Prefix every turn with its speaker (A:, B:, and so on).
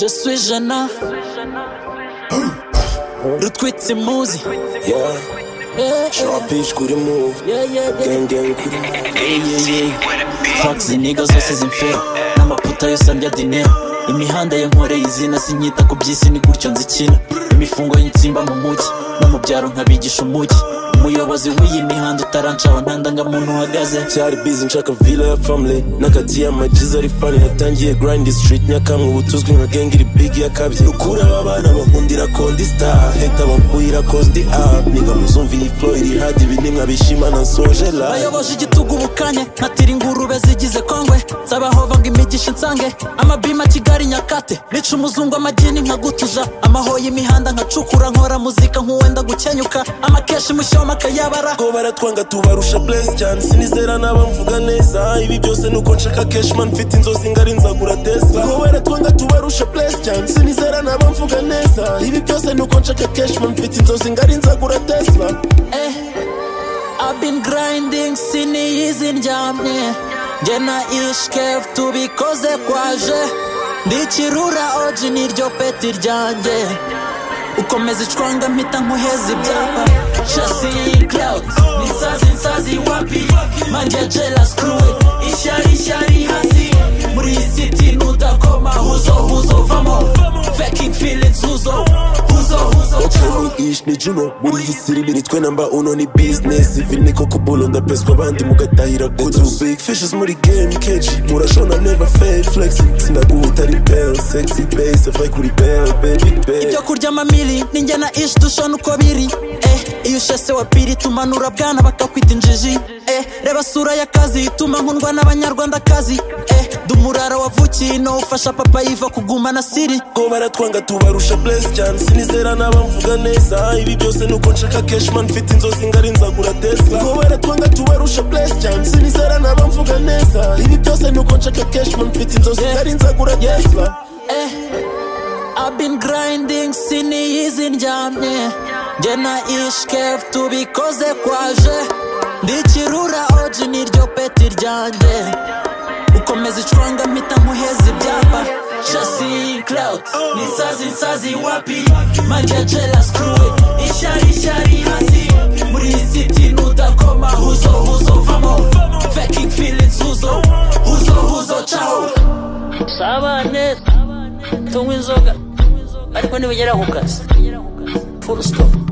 A: je suis Jana. Rutwitsi muzi.
B: Yeah,
A: Yeah,
B: sharp bitch, good move.
A: yeah, yeah, yeah.
B: Gang, gang, good
A: Hey, yeah, yeah. Fuck izi niga zose z'imfero n'amaputa yose andya dinero imihanda ya nkoreye izina sinyita ku by'isi ni gutyo nzikina imifungo y'insimba mu mujyi no mu byaro nkabigisha umujyi umuyobozi w'iyi mihanda utarancaho ntandanga muntu uhagaze
B: cyari busy nshaka villa ya family n'akati y'amajiza ari fani natangiye grind street nyakamwe ubu tuzwi nka gang iri big yakabye ukuri aba bana bankundira kondi star heta bambuhira kosti up ninga muzumva iyi flow iri hadi ibi ni nkabishimana nsoje live
A: bayoboje igitugu bukanye nkatira ingurube zigize kongwe nsabahova ngo imigisha nsange amabima kigali nyakate nica umuzungu amagini nkagutuja amahoya imihanda nkacukura nkora muzika nk'uwenda gukenyuka amakeshi mushyoma akayabara
B: ko baratwanga tubarusha bless cyane sinizera naba mvuga neza ibi byose nuko nshaka cashman mfite inzozi ngari nzagura tesla ko baratwanga tubarusha bless cyane sinizera naba mvuga neza ibi byose nuko nshaka cashman mfite inzozi ngari nzagura tesla
A: Eh, I've been grinding siniyizi ndyamye njye na ishkef tubikoze kwaje ndikirura oji niryo peti ryanjye ukomeza icwanga mpita nkuheza ibyapa chasi iyi cloud nisazi nsazi wapi manje jela screw it. ishyari ishyari hasi muri iyi city nudakoma huzo huzo vamo faking feelings huzo huzo huzo
B: Okeni ish ni Juno muri iyi siri biritwe namba uno ni business ivi ni koko bulo ndapeswa abandi mugatahira kudu big fishes muri game keji murashona never fail flexing sinaguhuta rebel sexy bass avai kuri bell baby baby
A: ibyo kurya amamiri ninjye na ishi dushona uko biri eh, iyo ushese wa piri tumanura bwana bakakwita injiji eh, reba sura y'akazi ituma nkundwa n'abanyarwandakazi eh, dumurara wavukiye ino ufasha papa yiva kuguma na siri
B: ko baratwanga tubarusha bless cyane sinizera naba mvuga neza ibi byose nuko nshaka cashman mfite inzozi ngari nzagura tesla ko baratwanga tubarusha bless cyane sinizera naba mvuga neza ibi byose nuko nshaka cashman mfite inzozi
A: Yeah.
B: ngari nzagura tesla
A: eh, I've been grinding siniyizi ndyamye njye na ishkef tubikoze kwaje ndikirura oji niryo peti ryanjye ukomeza icwanga mpita nkuheza ibyapa chasi cloud nisazi nsazi wapi majajela screw it. ishyari ishyari hasi muri iyi city nudakoma huzo huzo vamo faking feelings huzo huzo huzo ciao
C: usabane neza tunywe inzoga ariko nibugera ku kazi full stop